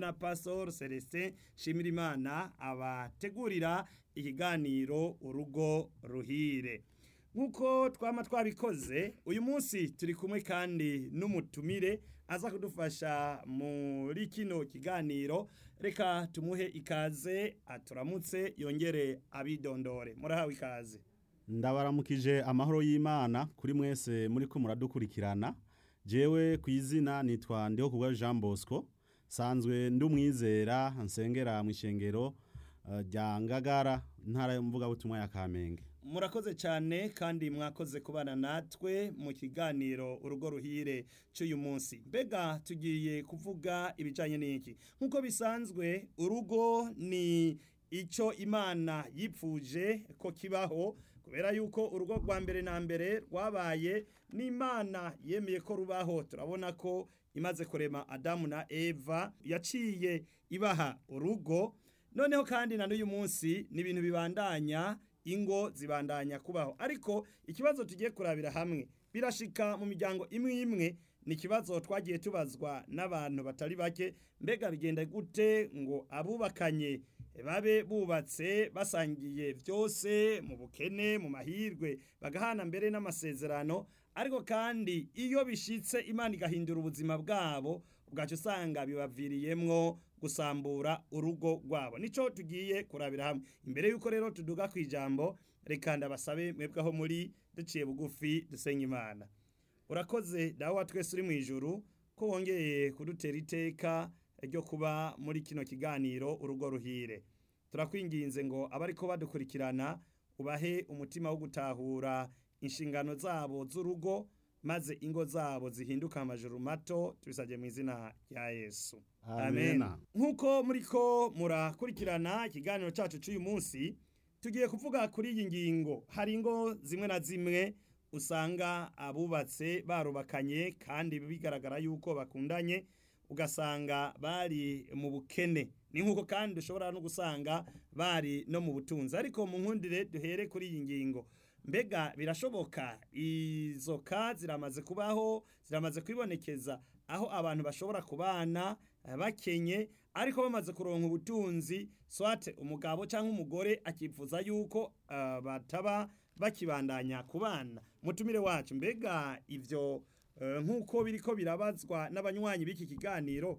na pastor celestin shimirimana abategurira ikiganiro urugo ruhire nk'uko twama twabikoze uyu munsi turi kumwe kandi n'umutumire aza kudufasha muri kino kiganiro reka tumuhe ikaze aturamutse yongere abidondore murahawe ikaze ndabaramukije amahoro y'imana kuri mwese muri ko muradukurikirana jewe ku izina nitwa ndiho kubwa jean bosco sanzwe ndi umwizera nsengera mu ishengero eh, rya ngagara ntara y'umuvugabutumwa ya kamenge murakoze cyane kandi mwakoze kubana natwe mu kiganiro urugo ruhire cy'uyu munsi mbega tugiye kuvuga ibijyanye n'iki nk'uko bisanzwe urugo ni icyo imana yipfuje ko kibaho kubera yuko urugo rwa mbere na mbere rwabaye n'imana yemeye ko rubaho turabona ko imaze kurema adamu na eva yaciye ibaha urugo noneho kandi na n'uyu munsi ni ibintu bibandanya ingo zibandanya kubaho ariko ikibazo tugiye kurabira hamwe birashika mu miryango imwe imwe ni ikibazo twagiye tubazwa n'abantu batari bake mbega bigenda gute ngo abubakanye babe bubatse basangiye byose mu bukene mu mahirwe bagahana mbere n'amasezerano ariko kandi iyo bishitse imana igahindura ubuzima bwabo ubwacu usanga bibaviriyemwo gusambura urugo rwabo nico tugiye kurabira hamwe imbere yuko rero tuduga ku ijambo reka ndabasabe mwebwe aho muri duciye bugufi dusenga imana urakoze dawe wa twese uri mu ijuru ko wongeye kudutera iteka ryo kuba muri kino kiganiro urugo ruhire turakwinginze ngo abariko badukurikirana ubahe umutima wo gutahura inshingano zabo z'urugo maze ingo zabo zihinduka amajuru mato tubisabye mu izina rya yesu Amena. nk'uko muriko murakurikirana ikiganiro cyacu cy'uyu munsi tugiye kuvuga kuri iyi ngingo hari ingo zimwe na zimwe usanga abubatse barubakanye kandi bigaragara yuko bakundanye ugasanga bari mu bukene ni nk'uko kandi dushobora no gusanga bari no mu butunzi ariko mu nkundire duhere kuri iyi ngingo mbega birashoboka izo ka ziramaze kubaho ziramaze kwibonekeza aho abantu bashobora kubana eh, bakenye ariko bamaze kuronka ubutunzi swate umugabo cyangwa umugore akifuza yuko ah, bataba bakibandanya kubana mutumire wacu mbega ivyo eh, nk'uko biriko birabazwa n'abanywanyi b'iki kiganiro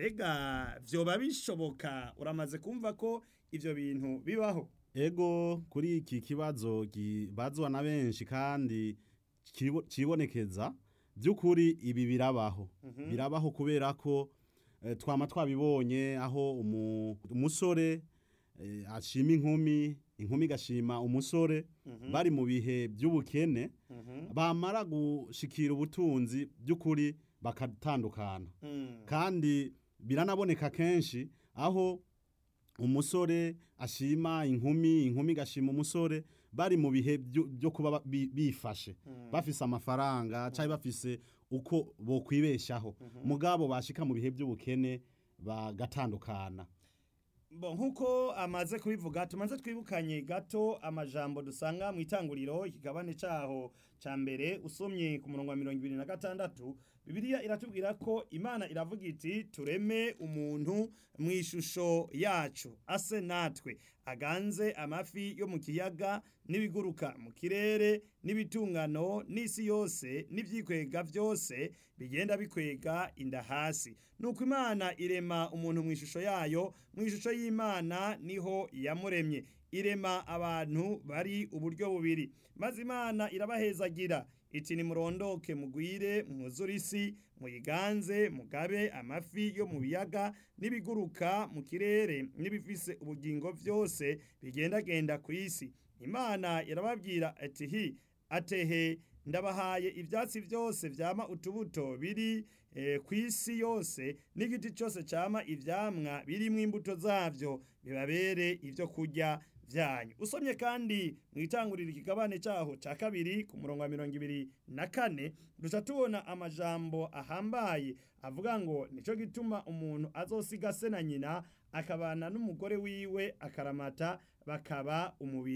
mbega vyoba bishoboka uramaze kumva ko ivyo bintu bibaho ego kuri iki kibazo kibazwa na benshi kandi kibo- kibonekeza by'ukuri ibi birabaho birabaho kubera ko eh, twama twabibonye aho umu- umusore eh, ashima inkumi inkumi igashima umusore bari mu bihe by'ubukene bamara gushikira ubutunzi by'ukuri bakatandukana Mm. kandi biranaboneka kenshi aho umusore ashima inkumi inkumi igashima umusore bari mu bihe byo byo kuba ba- bi- bifashe bafise amafaranga cyangwa bafise uko bokwibeshaho mugabo bashika mu bihe by'ubukene bagatandukana Bo nkuko amaze kubivuga tumaze twibukanye gato amajambo dusanga mu itanguriro ikigabane caho ca mbere usomye ku murongo wa mirongo ibiri na gatandatu bibiliya iratubwira ko imana iravuga iti tureme umuntu mu ishusho yacu ase natwe aganze amafi yo mu kiyaga n'ibiguruka mu kirere n'ibitungano n'isi yose n'ivyikwega vyose bigenda bikwega inda hasi nuko imana irema umuntu mu ishusho yayo mu ishusho y'imana niho yamuremye irema abantu bari uburyo bubiri maze imana irabahezagira iti nimurondoke mugwire mwuzure isi muyiganze mugabe amafi yo mu biyaga n'ibiguruka mu kirere n'ibifise ubugingo vyose bigendagenda ku isi imana irababwira ati hi atehe ndabahaye ivyatsi vyose vyama utubuto biri eh, ku isi yose n'igiti cyose cyama ivyamwa birimwo imbuto zavyo bibabere ivyo kurya vyanyu usomye kandi mu itanguriro ikigabane cyaho cya kabiri ku murongo wa mirongo ibiri na kane duca tubona amajambo ahambaye avuga ngo nico gituma umuntu azosiga se na nyina akabana n'umugore wiwe akaramata bakaba umubiri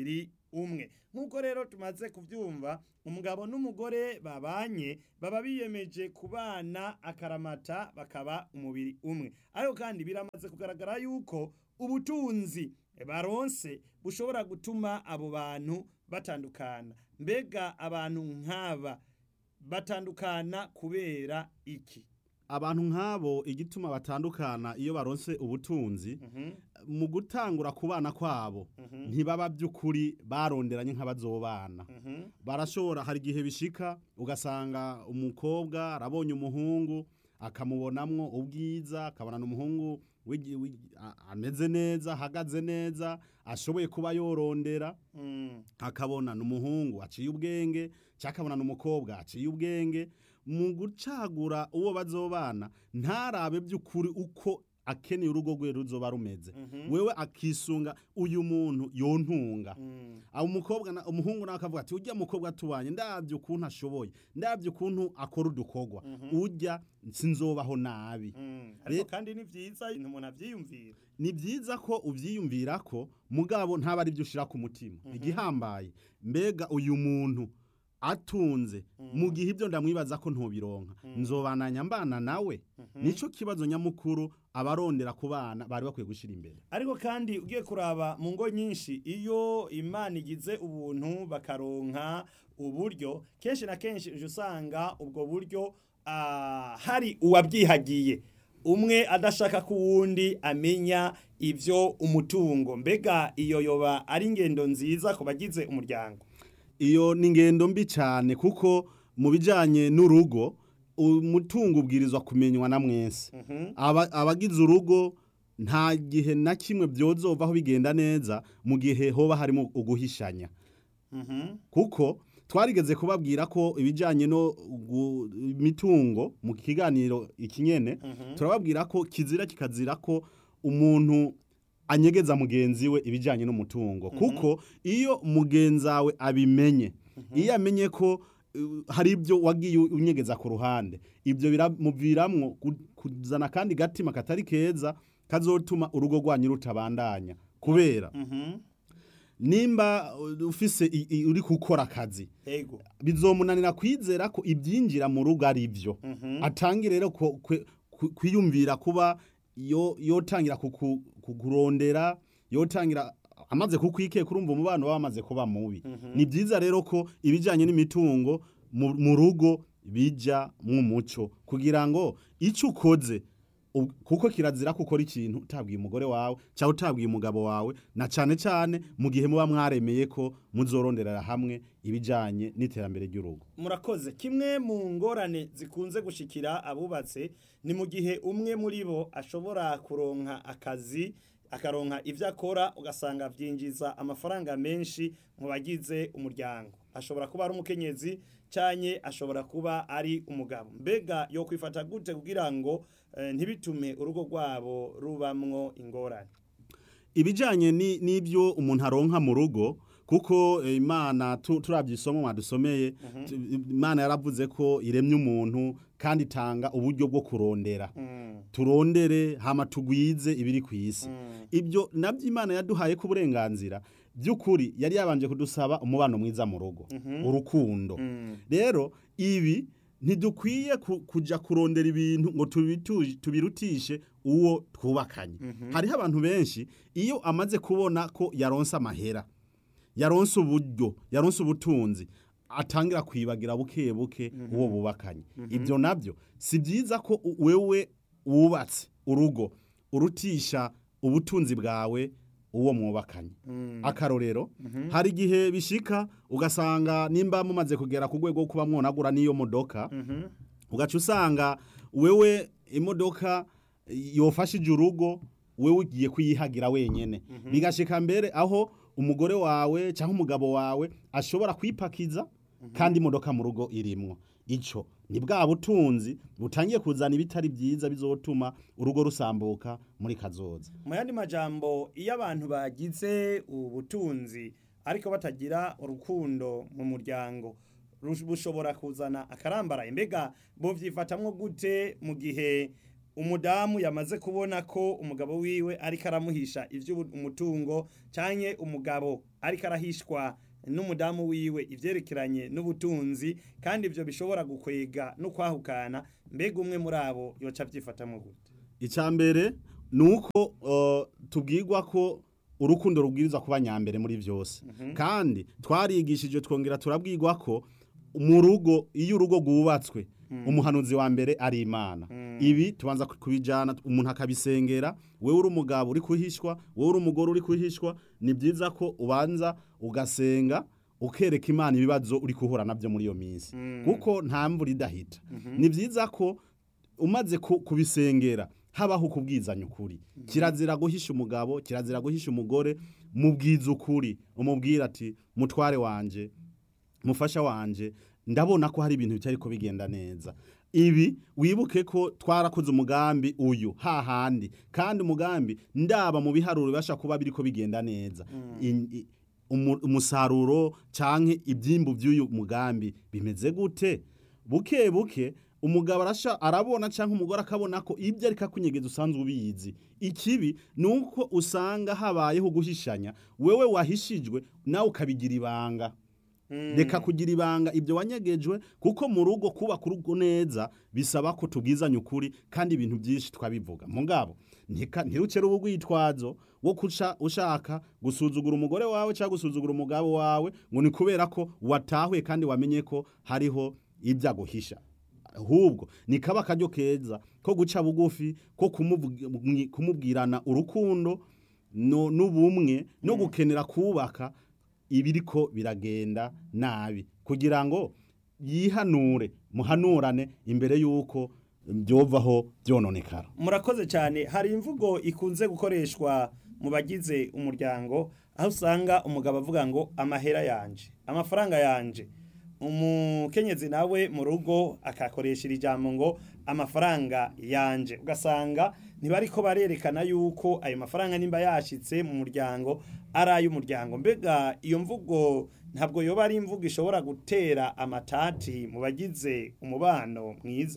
umwe nk'uko rero tumaze kubyumva umugabo n'umugore babanye baba biyemeje kubana akaramata bakaba umubiri umwe ariko kandi biramaze kugaragara yuko ubutunzi baronse bushobora gutuma abo bantu batandukana mbega abantu nk'aba batandukana kubera iki abantu nk'abo igituma batandukana iyo baronse ubutunzi mu gutangura kubana kwabo ntibaba by'ukuri baronderanye nk'abazobana barashobora hari igihe bishika ugasanga umukobwa arabonye umuhungu akamubonamwo ubwiza akabonana umuhungu wigi- wigi- a- ameze neza ahagaze neza ashoboye kuba yorondera akabonana umuhungu aciye ubwenge cyangwa akabonana umukobwa aciye ubwenge mu gucagura uwo bazobana ntarabe by'ukuri uko akeneye urugo rwe ruzoba rumeze wewe akisunga uyu muntu yontunga abo umukobwa na- umuhungu nawe akavuga ati ujya mukobwa tubanye ndabyo ukuntu ashoboye ndabyo ukuntu akora udukorwa ujya sinzobaho nabi ariko Re- kandi ni byiza umuntu abyiyumvira ni byiza ko ubyiyumvira ko mugabo ntaba ari byo ushyira ku mutima igihambaye mbega uyu muntu atunze mu gihe ibyo ndamwibaza ko ntubironka nzobananya mbana nawe nicyo kibazo nyamukuru abarondera ku bana bari bakwiye gushyira imbere ariko kandi ugiye kuraba mu ngo nyinshi iyo imana igize ubuntu bakaronka uburyo kenshi na kenshi uje usanga ubwo buryo ah, hari uwabyihagiye umwe adashaka ko uwundi amenya ibyo umutungo mbega iyo yoba ari ingendo nziza ku bagize umuryango iyo ni ingendo mbi cyane kuko mu bijyanye n'urugo umutungo ubwirizwa kumenywa na mwese Aba- abagize urugo nta gihe na kimwe byozovaho bigenda neza mu gihe hoba harimo uguhishanya kuko twarigeze kubabwira ko ibijyanye no gu- imitungo mu kiganiro ikinyene turababwira ko kizira kikazira ko umuntu anyegeza mugenzi we ibijyanye n'umutungo kuko iyo mugenzi wawe abimenye iyo amenye ko uh, hari ibyo wagiye unyegeza ku ruhande ibyo biramuviramwo gu- kuzana kandi gatima katari keza kazotuma urugo rwanyu rutabandanya kubera nimba uh, ufise i- i- uri gukora akazi ego bizomunanira kwizera ko ibyinjira mu rugo ari byo atangire rero ku- kwe- ku- kwiyumvira kuba yo yotangira kuku- kukurondera yotangira amaze kukwikeka urumva umubano baba bamaze kuba mubi ni byiza rero ko ibijyanye n'imitungo mu mu rugo bijya mu muco kugira ngo icyo ukoze ub- kuko kirazira ko ukora ikintu utabwiye umugore wawe cyangwa utabwiye umugabo wawe na cyane cyane mu gihe muba mwaremeye ko muzoronderera hamwe ibijyanye n'iterambere ry'urugo murakoze kimwe mu ngorane zikunze gushikira abubatse ni mu gihe umwe muri bo ashobora kuronka akazi akaronka ibyo akora ugasanga byinjiza amafaranga menshi mu bagize umuryango ashobora kuba ari umukenyezi cyane ashobora kuba ari umugabo mbega yo kwifata gute kugira ngo eh, ntibitume urugo rwabo rubamwo ingorane ibijyanye ni- n'ibyo umuntu aronka mu rugo kuko eh, imana tu- turabye isomo mwadusomeye tu- imana yaravuze ko iremye umuntu kandi itanga uburyo bwo kurondera turondere hama tugwize ibiri ku isi ibyo nabyo imana yaduhaye ko uburenganzira by'ukuri yari yabanje kudusaba umubano mwiza mu rugo urukundo rero ibi ntidukwiye ku- kujya kurondera ibintu ngo tubitu- tubirutishe uwo twubakanye hariho abantu benshi iyo amaze kubona ko yaronse amahera yaronse uburyo yaronse ubutunzi atangira kwibagira buke buke uwo bubakanye ibyo nabyo si byiza ko u- wewe wubatse urugo urutisha ubutunzi bwawe uwo mwubakanye akarorero hari igihe bishika ugasanga nimba mumaze kugera ku rwego rwo kuba mwonagura n'iyo modoka ugaca usanga wewe imodoka yofashije urugo wewe ugiye kuyihagira wenyene bigashika mbere aho umugore wawe cyangwa umugabo wawe ashobora kwipakiza kandi imodoka mu rugo irimwo ico ni bwa butunzi butangiye kuzana ibitari byiza bizotuma urugo rusambuka muri kazoza mu yandi majambo iyo abantu bagize ubutunzi ariko batagira urukundo mu muryango rush- bushobora kuzana akarambaraye mbega bovyifatamwo gute mu gihe umudamu yamaze kubona ko umugabo wiwe ariko aramuhisha ivy'umutungo canke umugabo ariko arahishwa n'umudamu wiwe ivyerekeranye n'ubutunzi kandi ivyo bishobora gukwega no kwahukana mbega umwe muri abo yoca avyifatamwo gute icya mbere ni uko uh, tubwirwa ko urukundo rubwiriza kuba nyambere muri byose kandi twarigishije twongera turabwirwa ko mu rugo iyo urugo rwubatswe umuhanuzi wa mbere ari imana ibi tubanza kubijyana umuntu akabisengera wowe uri umugabo uri kuhishwa wowe uri umugore uri kuhishwa ni byiza ko ubanza ugasenga ukereka imana ibibazo uri guhura nabyo muri iyo minsi kuko nta mvura idahita ni byiza ko umaze ku- kubisengera habaho kubwizanya ukuri kirazira guhisha umugabo kirazira guhisha umugore mubwiza ukuri umubwira ati mutware wanje mufasha wanje ndabona ko hari ibintu bitari ko bigenda neza ibi wibuke ko twarakoze umugambi uyu hahandi kandi umugambi ndaba mu biharuro bibasha kuba biriko bigenda neza In- i- umu- umusaruro canke ibyimbu by'uyu mugambi bimeze gute buke buke umugabo arasha arabona canke umugore akabona ko ibyo ariko akunyegeza usanzwe ubizi ikibi ni uko usanga habayeho guhishanya wewe wahishijwe nawe ukabigira ibanga reka kugira ibanga ibyo wanyegejwe kuko mu rugo kubaka urugo neza bisaba ko tubwizanya ukuri kandi ibintu byinshi twabivuga mugabo ntika- ntirucere ubu rwitwazo wo kuca ushaka gusuzugura umugore wawe cyangwa gusuzugura umugabo wawe ngo ni kubera ko watahuye kandi wamenye ko hariho ibyo aguhisha ahubwo ni kaba akaryo keza ko guca bugufi ko kumuvugi- kumubwirana urukundo no- n'ubumwe no gukenera kubaka ibiriko biragenda nabi kugira ngo yihanure muhanurane imbere y'uko byovaho byononekara murakoze cyane hari imvugo ikunze gukoreshwa mu bagize umuryango aho usanga umugabo avuga ngo amahera yanje amafaranga yanje umukenyezi nawe mu rugo akakoresha iri jambo ngo amafaranga yanje ugasanga ntibariko barerekana yuko ayo mafaranga nimba yashitse mu muryango ari ay'umuryango mbega iyo mvugo ntabwo yoba ari imvugo ishobora gutera amatati mu bagize umubano mwiza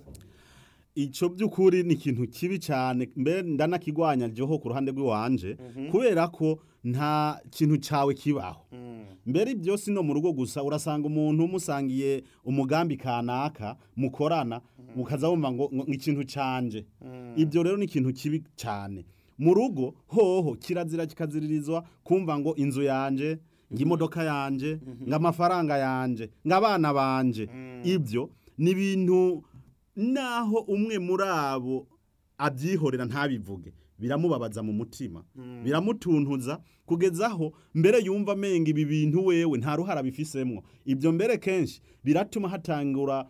icyo by'ukuri ni ikintu kibi cyane mbe ndanakigwanya ryoho ku ruhande rw'iwanje kubera ko nta kintu cyawe kibaho mbere byose no mu rugo gusa urasanga umuntu umusangiye umugambi kanaka mukorana mukaza wumva ngo ngo ikintu canje ibyo rero ni ikintu kibi cyane mu rugo hoho kirazira kikaziririzwa kumva ngo inzu yanje ngo imodoka yanje ngo amafaranga yanje ngo abana banje ibyo ni ibintu naho umwe muri abo abyihorera ntabivuge biramubabaza mu mutima biramutuntuza kugeza aho mbere yumva amenga ibi bintu wewe nta ruhara bifisemwo ibyo mbere kenshi biratuma hatangura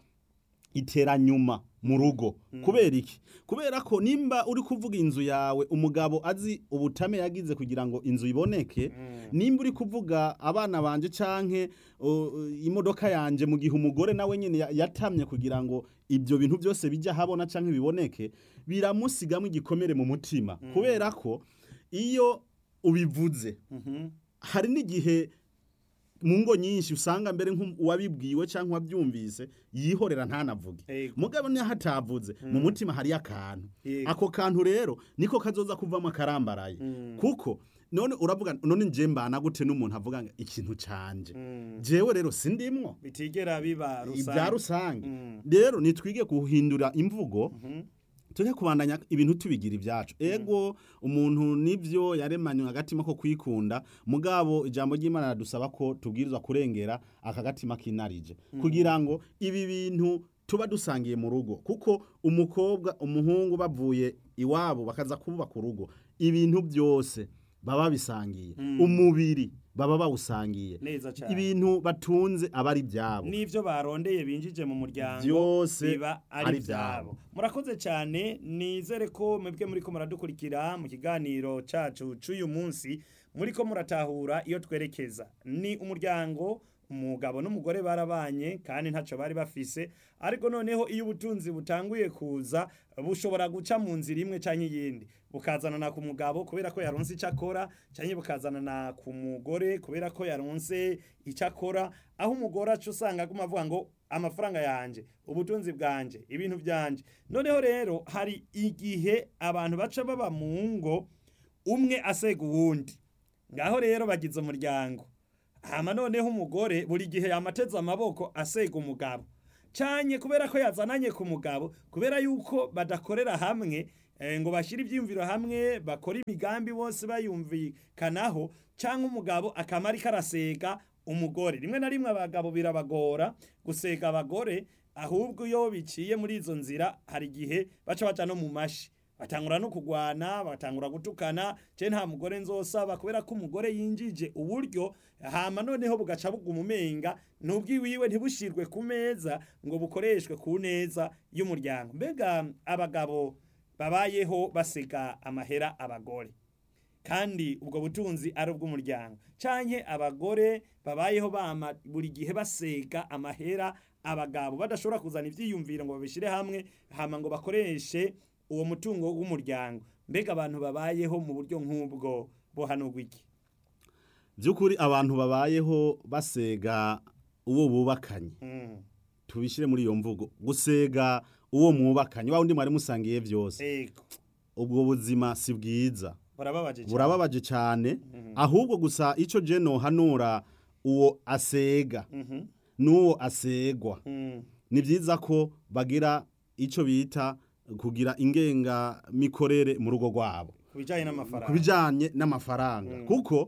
iteranyuma mu rugo kubera iki kubera ko nimba uri kuvuga inzu yawe umugabo azi ubutame yagize kugira ngo inzu iboneke nimba uri kuvuga abana banje canke uh, imodoka yanje mu gihe umugore nawe nyene ya- yatamye kugira ngo ibyo bintu byose bijya habona canke biboneke biramusigamo igikomere mu mutima kubera ko iyo ubivuze hari n'igihe mu ngo nyinshi usanga mbere nk'uwabibwiwe cyangwa wabyumvise yihorera ntanavuge Ego. mugabo niyo hatavuze mu mutima hariyo akantu Yego. ako kantu rero niko kazoza kuvamo akarambaraye kuko none uravuga none nje mbana gute n'umuntu avuga ngo ikintu canje jewe rero sindimwo bitigera biba ibya rusange Mm. rero nitwige guhindura imvugo tujye kubandanya ibintu tubigira ibyacu ego umuntu nibyo yaremanywe agatima ko kwikunda mugabo ijambo ry'imana radusaba ko tubwirizwa kurengera aka gatima kinarije kugira ngo ibi bintu tuba dusangiye mu rugo kuko umukobwa umuhungu bavuye iwabo bakaza kubaka urugo ibintu byose baba bisangiye umubiri baba bawusangiye neza cyane ibintu batunze aba ari ibyabo n'ivyo barondeye binjije mu muryango Byose biba ari ari ivyabo murakoze cyane nizere ko mwebwe muriko muradukurikira mu kiganiro cacu c'uyu munsi muriko muratahura iyo twerekeza ni umuryango umugabo n'umugore barabanye kandi ntaco bari bafise ariko noneho iyo ubutunzi butanguye kuza bushobora guca mu nzira imwe canke iyindi bukazanana ku mugabo kubera ko yaronse icyo akora canke bukazanana ku mugore kubera ko yaronse icyo akora aho umugore aca usanga aguma avuga ngo amafaranga yanje ubutunzi bwanje ibintu byanje noneho rero hari igihe abantu baca baba mu ngo umwe asega uwundi ngaho rero bagize umuryango hama noneho umugore buri gihe yamateze amaboko asega umugabo cyane kubera ko yazananye ku mugabo kubera yuko badakorera hamwe eh, ngo bashyire ibyiyumviro hamwe bakora imigambi bose bayumvikanaho cyangwa umugabo akaba ariko arasega umugore rimwe na rimwe abagabo birabagora gusega abagore ahubwo iyo biciye muri izo nzira hari igihe baca baca no mu mashi batangura no kugwana batangura gutukana je nta mugore nzosaba kubera ko umugore yinjije uburyo hama noneho bugaca buguma umenga n'ubwiwiwe ntibushirwe ku meza ngo bukoreshwe ku neza y'umuryango mbega abagabo babayeho basega amahera abagore kandi ubwo butunzi ari ubw'umuryango canke abagore babayeho bama buri gihe basega amahera abagabo badashobora kuzana ivyiyumviro ngo babishire hamwe hama ngo bakoreshe uwo mutungo w'umuryango mbega abantu babayeho mu buryo nk'ubwo bohanurwa iki by'ukuri abantu babayeho basega uwo bubakanye Mm, tubishyire muri iyo mvugo gusega uwo mwubakanye wa undi mwari musangiye byose ego ubwo buzima si bwiza burababaje cyane. burababaje cyane ahubwo gusa icyo je nohanura uwo asega Mhm, n'uwo asegwa mm, ni byiza ko bagira icyo bita kugira ingengamikorere mu rugo rwabo ku bijanye n'amafaranga ku bijyanye n'amafaranga kuko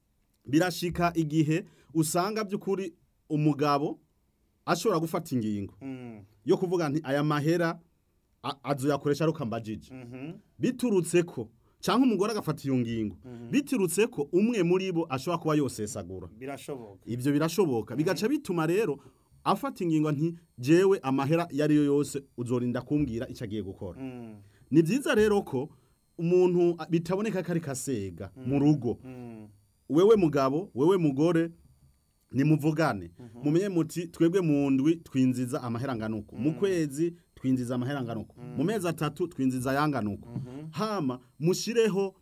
birashika igihe usanga by'ukuri umugabo ashobora gufata ingingo Mm, yo kuvuga nti aya mahera a- azoyakoresha ari ukambajije mhm, biturutse ko cyangwa umugore agafata iyo ngingo biturutse ko umwe muri bo ashobora kuba yosesagura birashoboka ibyo birashoboka bigaca bituma rero afata ingingo nti jewe amahera iyo ari yo yose uzorinda kumbwira icyo agiye gukora Mm, ni byiza rero ko umuntu bitaboneka ko ari kasega mu rugo mm, wewe mugabo wewe mugore nimuvugane mumenye muti twebwe mu ndwi twinjiza amahera nganuko mu kwezi twinjiza amahera nganuko mu mezi atatu twinjiza ayanganuko hama mushireho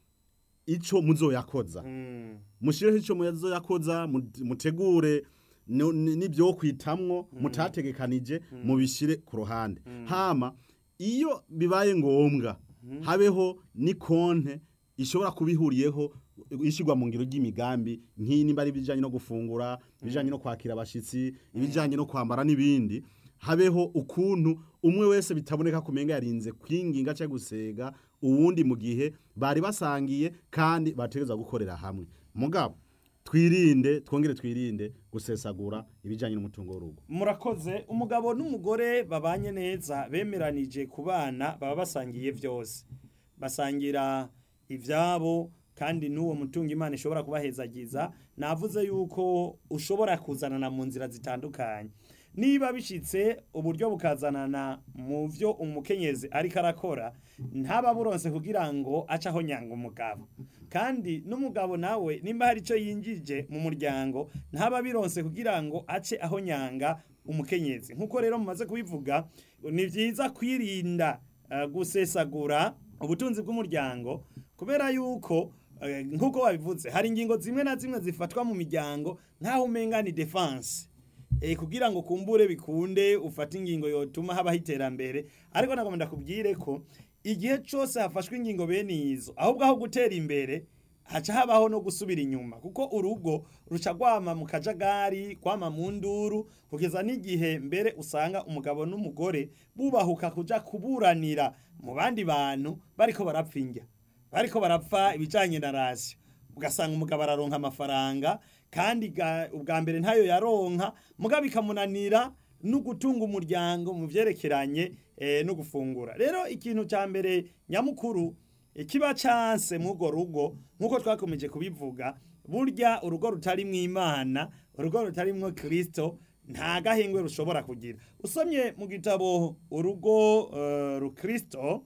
ico muzoyakoza mm, mushireho ico muzoyakoza mu- mutegure no- ni- n'ibyo kwitamwo mutategekanije mubishire ku ruhande hama iyo bibaye ngombwa habeho ni konte ishobora kubihuriyeho ishyirwa mu ngiro ry'imigambi nk'iyi nimba ari ibijyanye no gufungura ibijyanye no kwakira abashyitsi ibijyanye no kwambara n'ibindi habeho ukuntu umwe wese bitaboneka kumenga yarinze kwinginga cyangwa gusega uwundi mu gihe bari basangiye kandi bategereza gukorera hamwe mugabo twirinde twongere twirinde gusesagura ibijyanye n'umutungo w'urugo murakoze umugabo n'umugore babanye neza bemeranije ku bana baba basangiye byose basangira ibyabo kandi n'uwo mutungo imana ishobora kubahezagiza navuze yuko ushobora kuzanana mu nzira zitandukanye niba bishyitse uburyo bukazanana mu byo umukenyezi ariko arakora ntaba buronse kugira ngo ace aho nyanga umugabo kandi n'umugabo nawe nimba hari icyo yinjije mu muryango ntaba bironse kugira ngo ace aho nyanga umukenyezi nk'uko rero mumaze kubivuga ni byiza kwirinda eh, gusesagura ubutunzi bw'umuryango kubera yuko eh, nk'uko wabivuze hari ingingo zimwe na zimwe zifatwa mu miryango nk'aho umenga ni defense e, kugira ngo kumbure bikunde ufate ingingo yotuma habaho iterambere ariko nagomba ndakubwire ko igihe cyose hafashwe ingingo bene izo ahubwo aho gutera imbere haca habaho no gusubira inyuma kuko urugo ruca rwama mu kajagari kwama mu nduru kugeza n'igihe mbere usanga umugabo n'umugore bubahuka kuja kuburanira mu bandi bantu bariko barapfa indya bariko barapfa ibijanye na rasiyo ugasanga umugabo araronka amafaranga kandi ga- ubwa mbere ntayo yaronka mugabo bikamunanira no gutunga umuryango mu byerekeranye eh, no gufungura rero ikintu cya mbere nyamukuru eh, kiba canse mw'urwo rugo nk'uko twakomeje kubivuga burya urugo rutarimwo imana urugo rutarimwo kristo nta gahengwe rushobora kugira usomye mu gitabo urugo uh, rukristo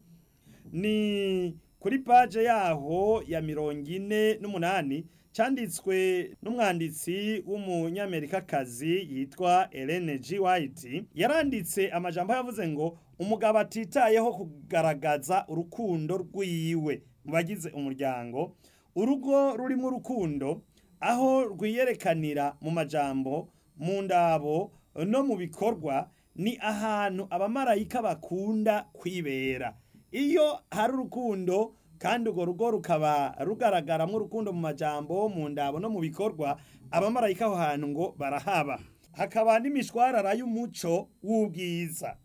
ni kuri paje yaho ya mirongo ine n'umunani cyanditswe n'umwanditsi w'umunyamerikakazi yitwa Ellen G. White yaranditse amajambo yavuze ngo umugabo atitayeho kugaragaza urukundo rwiwe mu bagize umuryango urugo rurimo urukundo aho rwiyerekanira mu majambo mu ndabo no mu bikorwa ni ahantu abamarayika bakunda kwibera iyo hari urukundo kandi urwo rugo rukaba rugaragaramo urukundo mu majambo mu ndabo no mu bikorwa abamarayika aho hantu ngo barahaba hakaba n'imishwarara y'umuco w'ubwiza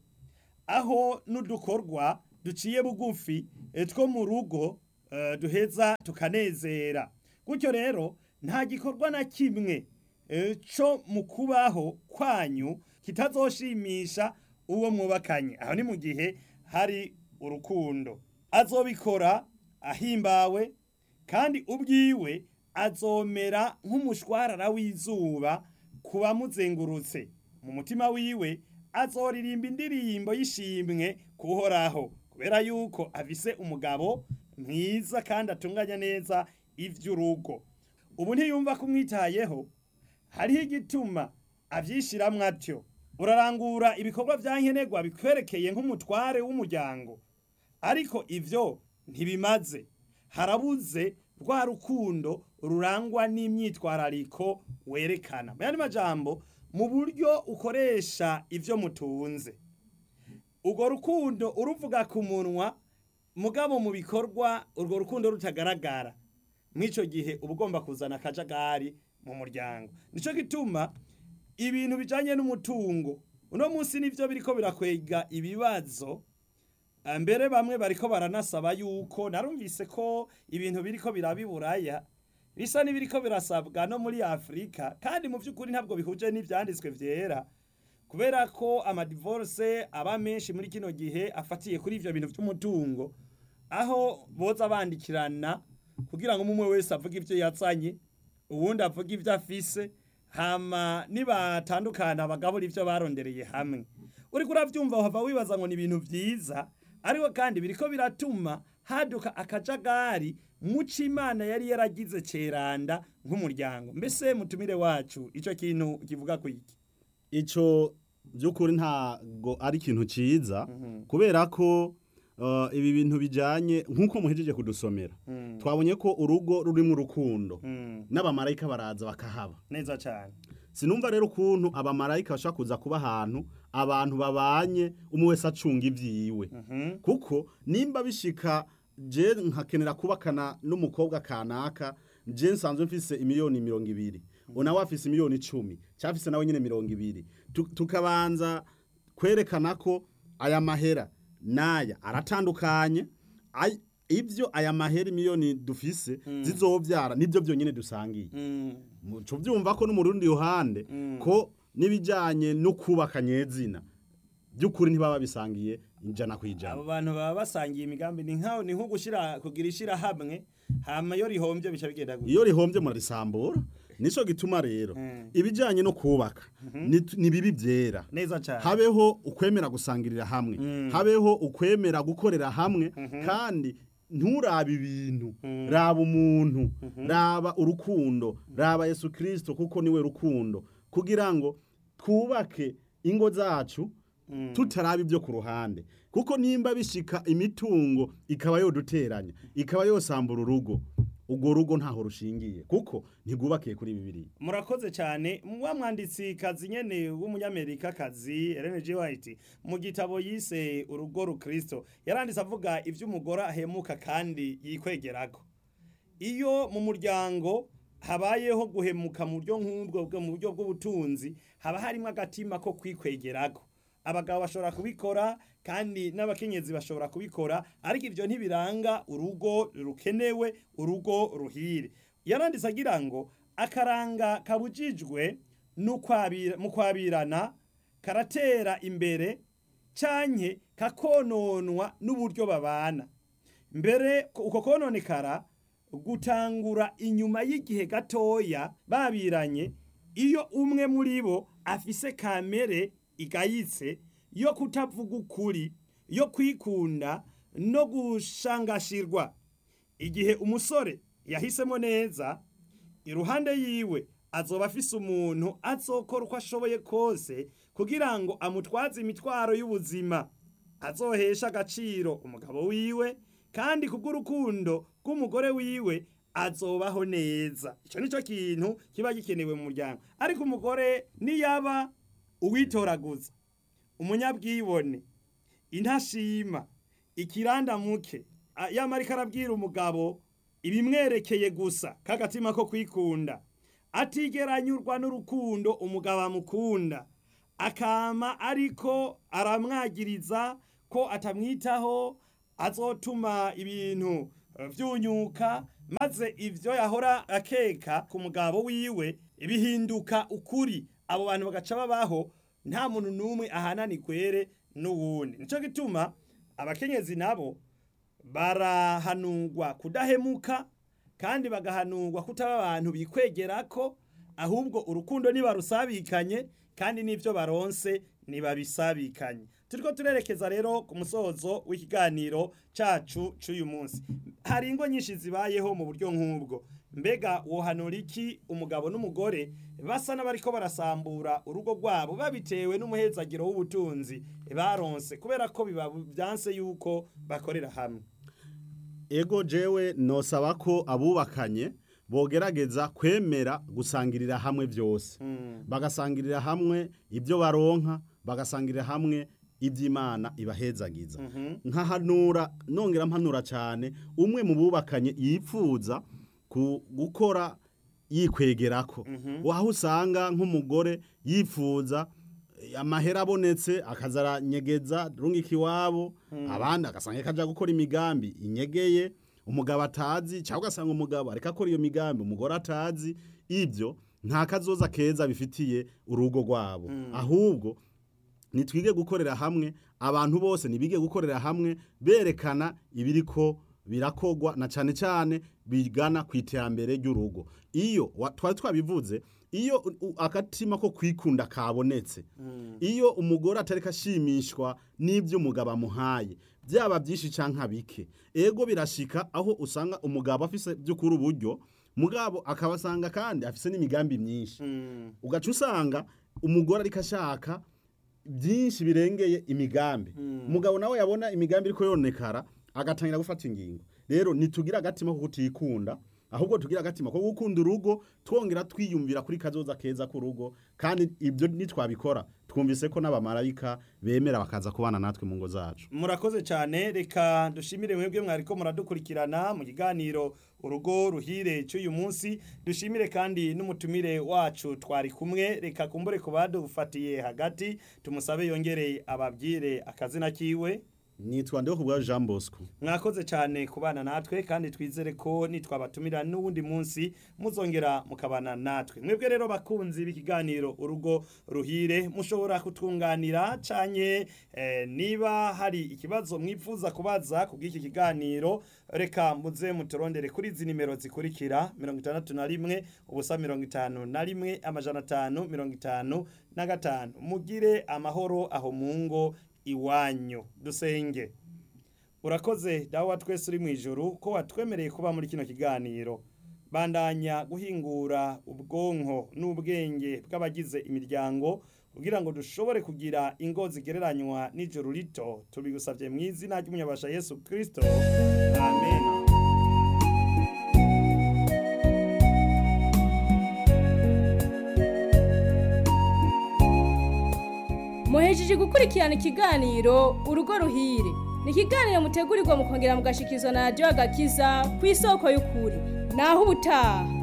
aho n'udukorwa duciye bugufi eh, two mu rugo eh, duheza tukanezera gutyo rero nta gikorwa na kimwe eh, co mu kubaho kwanyu kitazoshimisha uwo mwubakanye aho ni mu gihe hari urukundo azobikora ahimbawe kandi ubwiwe azomera nk'umushwarara w'izuba ku bamuzengurutse mu mutima wiwe azoririmba indirimbo y'ishimwe kuhoraho kubera yuko afise umugabo mwiza kandi atunganya neza ivy'urugo ubu ntiyumva kumwitayeho hariho igituma avyishiramwo atyo urarangura ibikorwa vya nkenerwa bikwerekeye nk'umutware w'umuryango ariko ivyo ntibimaze harabuze rwa rukundo rurangwa n'imyitwarariko werekana mu yandi majambo mu buryo ukoresha ivyo mutunze urwo rukundo uruvuga ku munwa mugabo mu bikorwa urwo rukundo rutagaragara mw'ico gihe uba ugomba kuzana akajagari mu muryango nico gituma ibintu bijanye n'umutungo uno munsi nivyo biriko birakwega ibibazo Ah, mbere bamwe bariko baranasaba yuko narumvise ko ibintu biriko birabiburaya bisa n'ibiriko birasabwa no muri Afrika kandi mu vy'ukuri ntabwo bihuje n'ivyanditswe vyera kubera ko amadivorce aba menshi muri kino gihe afatiye kuri ivyo bintu vy'umutungo aho boza bandikirana kugira ngo umwe wese avuge ivyo yazanye uwundi avuge ivyo afise hama nibatandukana abagabura ivyo barondereye hamwe uriko uravyumva uhava wibaza ngo ni ibintu vyiza ariko kandi biriko biratuma haduka akajagari muco imana yari yaragize ceranda nk'umuryango mbese mutumire wacu ico kintu kivuga ku iki ico by'ukuri ntago ari ikintu ciza kubera ko uh, ibi bintu bijanye nk'uko muhejeje kudusomera twabonye ko urugo rurimo urukundo Mm, n'abamarayika baraza bakahaba neza cane sinumva rero ukuntu abamarayika bashobora kuza kuba ahantu abantu babanye umwe wese acunga ivyiwe Mhm. kuko nimba bishika je nkakenera kubakana n'umukobwa kanaka je nsanzwe mfise imiliyoni mirongo ibiri unawe afise imiliyoni icumi cyafise nawe nyine mirongo ibiri Tu- tukabanza kwerekana ko aya mahera n'aya aratandukanye Ay- ivyo aya mahera imiliyoni dufise zizovyara nivyo vyonyine dusangiye Mm, muco byumva ko no mu rundi ruhande Mm. ko n'ibijyanye no kubaka nyezina by'ukuri ntibaba bisangiye ijana ku abo ijana bantu baba basangiye imigambi ni nkaho ni nko gushira kugira ishirahamwe hama iyo rihombye bica bigenda gutya iyo rihombye murarisambura nico gituma rero Mm. ibijyanye no kubaka ni- ni bibi byera neza cane habeho ukwemera gusangirira hamwe Mm. habeho ukwemera gukorera hamwe kandi nturabe ibintu raba umuntu raba urukundo raba yesu kirisito kuko niwe rukundo kugira ngo twubake ingo zacu Mm. tutaraba ibyo ku ruhande kuko nimba bishika imitungo ikaba yoduteranya ikaba yosambura urugo urwo rugo ntaho rushingiye kuko ntigwubakiye kuri bibiri murakoze cyane wa mwanditsi kazi nyene w'umunyamerika kazi Ellen G White mu gitabo yise urugo rukristo yaranditse avuga ivy'umugore ahemuka kandi yikwegerako iyo mu muryango habayeho guhemuka mu buryo nk'ubwo bwo mu buryo bw'ubutunzi haba harimo agatima ko kwikwegerako abagabo bashobora kubikora kandi n'abakenyezi bashobora kubikora ariko ivyo ntibiranga urugo rukenewe urugo ruhire yaranditse agira ngo akaranga kabujijwe n'ukwabira- mu kwabirana karatera imbere canke kakononwa n'uburyo babana mbere ko- uko kononekara gutangura inyuma y'igihe gatoya babiranye iyo umwe muri bo afise kamere igayitse yo kutavuga ukuri yo kwikunda no gushangashirwa igihe umusore yahisemo neza iruhande yiwe azoba afise umuntu azokora uko ashoboye kose kugira ngo amutwaze imitwaro y'ubuzima azohesha agaciro umugabo wiwe kandi kubw'urukundo rw'umugore wiwe azobaho neza icyo nicyo kintu kiba gikenewe mu muryango ariko umugore niyaba uwitoraguza umunyabwibone intashima ikirandamuke a- yamara arabwira umugabo ibimwerekeye gusa k'agatima ko kwikunda atigeranyurwa n'urukundo umugabo amukunda akama ariko aramwagiriza ko atamwitaho azotuma ibintu eh, vyunyuka maze ivyo yahora akeka ku mugabo wiwe bihinduka ukuri abo bantu bagaca babaho nta muntu n'umwe ahanani kwere n'uwundi nico gituma abakenyezi nabo barahanurwa kudahemuka kandi bagahanurwa kutaba abantu bikwegerako ahubwo urukundo nibarusabikanye kandi n'ivyo baronse nibabisabikanye turiko turerekeza rero ku musozo w'ikiganiro cacu c'uyu munsi hari ingo nyinshi zibayeho mu buryo nk'ubwo mbega wohanura iki umugabo n'umugore basa n'abariko barasambura urugo rwabo babitewe n'umuhezagiro w'ubutunzi baronse kubera ko biba vyanse yuko bakorera hamwe ego jewe nosaba ko abubakanye bogerageza kwemera gusangirira hamwe byose bagasangirira hamwe ibyo baronka bagasangirira hamwe iby'imana ibahezagiza nkahanura nongera mpanura cyane umwe mu bubakanye yipfuza ku gukora yikwegerako waho usanga nk'umugore yifuza eh, amahera abonetse akazaranyegeza rungika iwabo abandi agasanga kaja gukora imigambi inyegeye umugabo atazi cyangwa ugasanga umugabo ariko akora iyo migambi umugore atazi ibyo nta kazoza keza bifitiye urugo rwabo ahubwo nitwige gukorera hamwe abantu bose nibige gukorera hamwe berekana ibiriko birakogwa na cyane cyane bigana ku iterambere ry'urugo iyo wa- twari twabivuze iyo u- u- akatima ko kwikunda kabonetse iyo umugore atari kashimishwa n'ibyo umugabo amuhaye byaba byinshi cyangwa bike ego birashika aho usanga umugabo afise by'ukuri uburyo mugabo akabasanga kandi afise n'imigambi myinshi ugaca usanga umugore ariko ashaka byinshi birengeye imigambi umugabo nawe yabona imigambi iriko yonekara agatangira gufata ingingo rero nitugira agatima ko kutikunda ahubwo tugira agatima ko gukunda urugo twongera twiyumvira kuri kazoza keza k'urugo kandi ibyo nitwabikora twumvise ko n'abamarayika bemera bakaza kubana natwe mu ngo zacu murakoze cyane reka dushimire mwebwe mwariko muradukurikirana mu kiganiro urugo ruhire cy'uyu munsi dushimire kandi n'umutumire wacu twari kumwe reka kumbure ku badufatiye hagati tumusabe yongere ababwire akazina kiwe nitwa ndeho kubwa Jean Bosco mwakoze cyane kubana natwe kandi twizere ko nitwabatumira n'uwundi munsi muzongera mukabana natwe mwebwe rero bakunzi b'ikiganiro urugo ruhire mushobora kutunganira canye eh, niba hari ikibazo mwifuza kubaza ku bw'iki kiganiro reka muze muturondere kuri izi nimero zikurikira mirongo itandatu na rimwe ubusa mirongo itanu na rimwe amajana atanu mirongo itanu na gatanu mugire amahoro aho mu ngo iwanyu dusenge urakoze dawe wa twese uri mu ijoro ko watwemereye kuba muri kino kiganiro bandanya guhingura ubwonko n'ubwenge bw'abagize imiryango kugira ngo dushobore kugira ingo zigereranywa n'ijoro rito tubigusabye mu izina ry'umunyabasha yesu kirisito amen muhejeje gukurikirana ikiganiro urugo ruhire ni ikiganiro mutegurirwa mukongera mugashikirizwa na radiyo agakiza ku isoko y'ukuri naho ubutaha